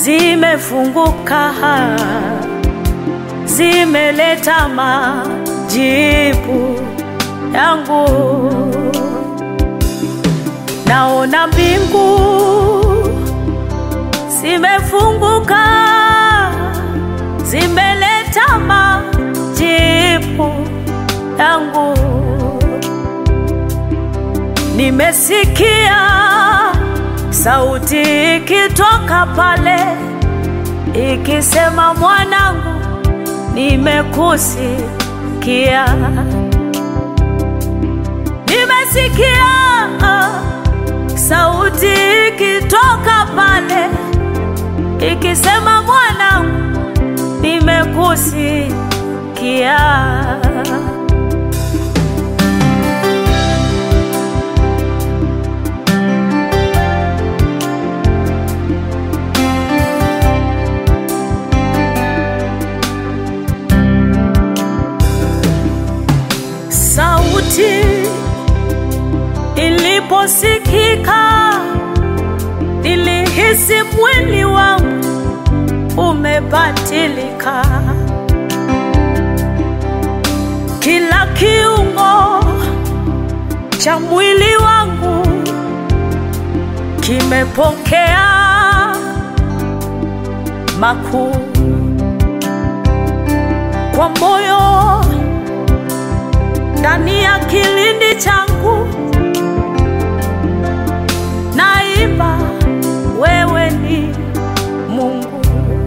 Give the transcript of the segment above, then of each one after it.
zimefunguka, zimeleta majibu yangu. Naona mbingu zimefunguka, zimeleta majibu yangu. Nimesikia sauti ikitoka pale ikisema, mwanangu, nimekusikia. Nimesikia sauti ikitoka pale ikisema, mwanangu, nimekusikia. Sauti iliposikika, nilihisi mwili wangu umebadilika, kila kiungo cha mwili wangu kimepokea makuu kwa moyo ndani ya kilindi changu naimba, wewe ni Mungu.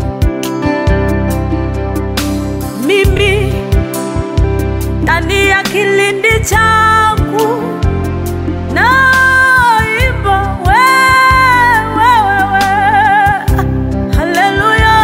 Mimi ndani ya kilindi changu naimba, wewe, wewe, haleluya.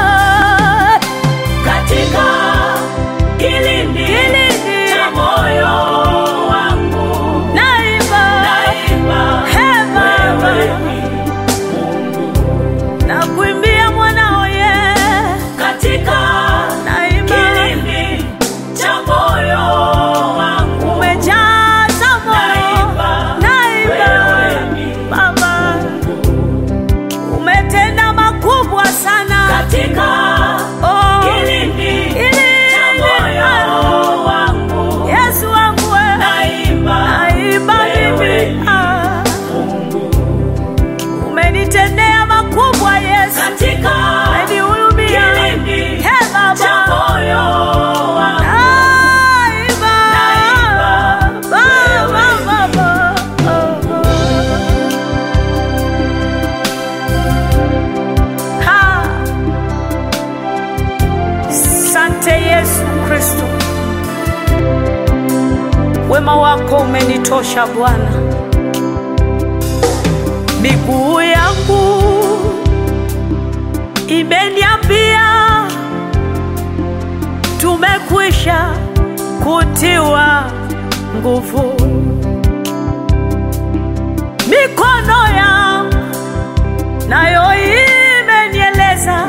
Katika kilindi cha moyo wangu Naimba, naimba, Hey, Baba. wewe ni Mungu. nakuimbia mwanao ye, Katika naimba kilindi cha moyo wangu umejaza moyo, naimba, naimba wewe ni Baba, umetenda makubwa sana katika Oh, kilindi kilindi, cha moyo wangu Yesu wangu we, naimba, naimba wewe mimi ni ah, Mungu. umenitendea makubwa Yesu, Katika umenihurumia kilindi He cha Baba, moyo wangu naimba Naimba, Baba, Baba, oh, oh. Ha. Sante Yesu Kristo, wema wako umenitosha Bwana. Miguu yangu imeniambia tumekwisha kutiwa nguvu. Mikono yangu nayo imenieleza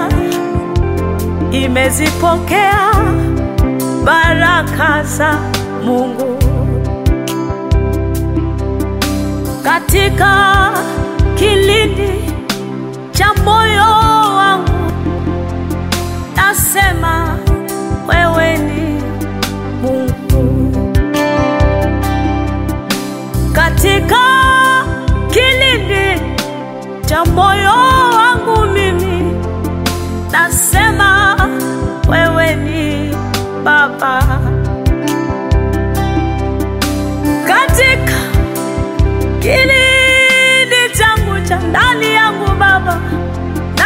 imezipokea baraka za Mungu katika kilindi cha moyo wangu, nasema wewe ni Mungu katika kilindi cha moyo wangu, mimi nasema wewe ni Baba katika kilindi changu cha ndani yangu Baba,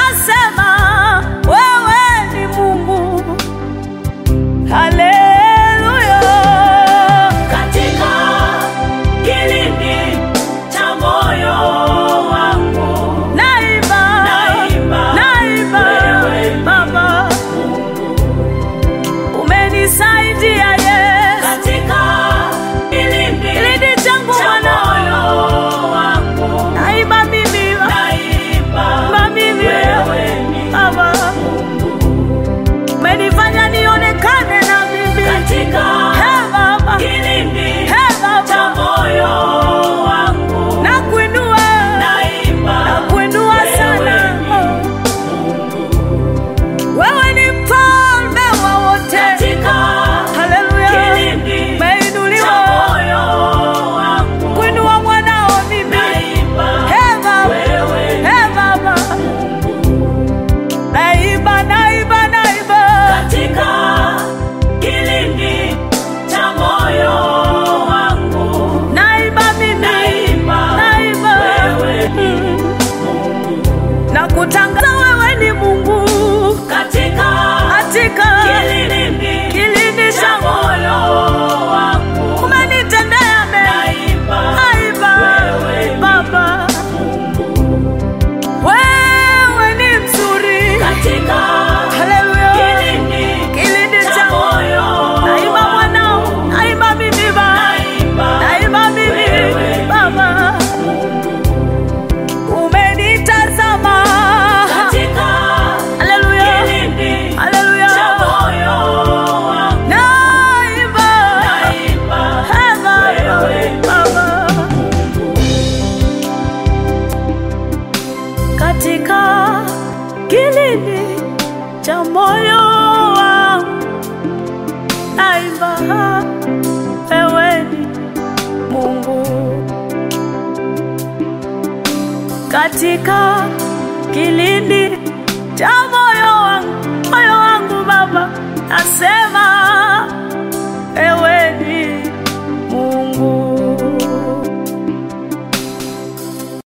kilindi cha moyo wangu naimba, ewe ni Mungu katika kilindi